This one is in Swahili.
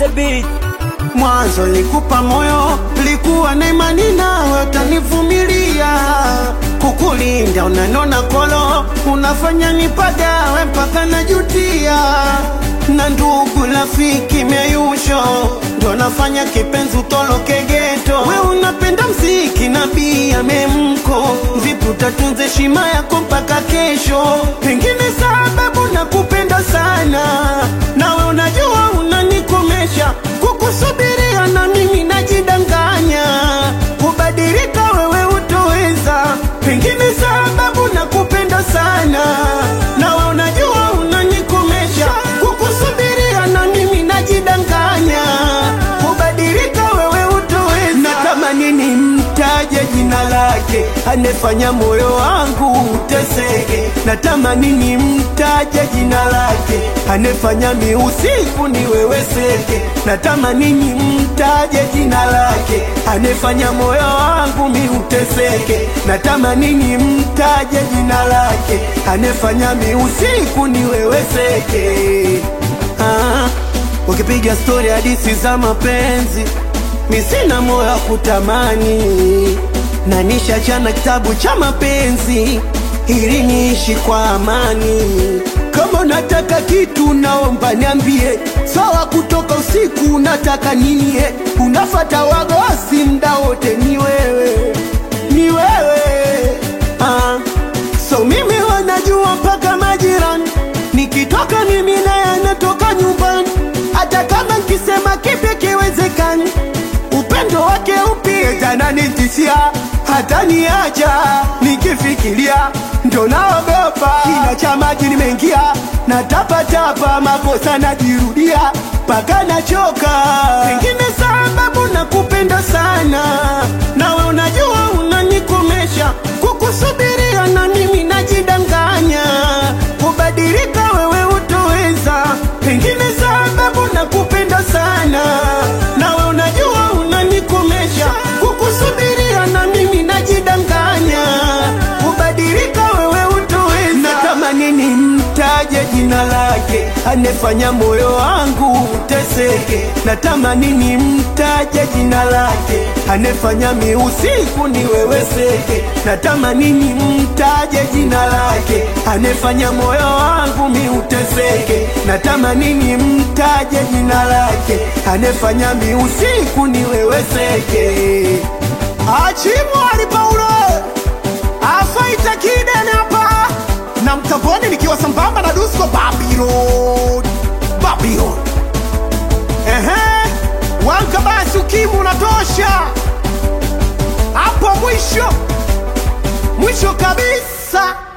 the beat. Mwanzo likupa moyo, likuwa na imani nawe utanivumilia, kukulinda unanona kolo, unafanya nipagawe mpaka najutia, na ndugu rafiki meyusho ndo nafanya kipenzi utoloke geto. We unapenda mziki na bia memko, vipi utatunza heshima yako mpaka kesho? Pengine sababu nakupenda sana, nawe unajua unanikomesha kukusubiria na mimi najidanganya, kubadilika wewe utoweza, pengine sababu nakupenda sana, nawe unajua unanikomesha, kukusubiria na mimi najidanganya, kubadilika wewe utoweza. Natamani nimtaje jina lake, anefanya moyo wangu uteseke. Natamani nimtaje jina lake, anefanya mi usiku niweweseke. Natamani nimtaje jina lake, anefanya moyo wangu mi uteseke. Natamani nimtaje jina lake, anefanya mi usiku niweweseke. Ah, ukipiga stori hadisi za mapenzi mi sina moyo wa kutamani, na nishachana kitabu cha mapenzi ili niishi kwa amani. Kama unataka kitu naomba niambie, sawa. Kutoka usiku unataka nini? eh? Unafata wagosi mda wote, ni wewe, ni wewe ah. So mimi wanajua mpaka majirani, nikitoka mimi naye anatoka nyumbani, hata kama nkisema kipi kiwezekani upendo wake upi tananitishia hata niacha nikifikiria ndo naogopa kina cha maji nimeingia na tapatapa makosa najirudia mpaka nachoka pengine sababu nakupenda sana nawe unajua unanikomesha kukusubiria na mimi najidanganya kubadilika wewe utoweza pengine sababu nakupenda sana nawe unajua unanikomesha kukusubiria na mimi najidanganya kubadilika wewe utoweza natamani nimtaje jina lake anefanya moyo wangu uteseke natamani nimtaje jina lake anefanya mi usiku niweweseke natamani nimtaje jina lake anefanya moyo wangu mi uteseke natamani nimtaje jina lake anefanya mi usiku niweweseke achimwali paulo afaita kidene hapa na mtavoni nikiwa sambamba na dusko Babylon Babylon ehe wanka basi ukimu unatosha hapo mwisho mwisho kabisa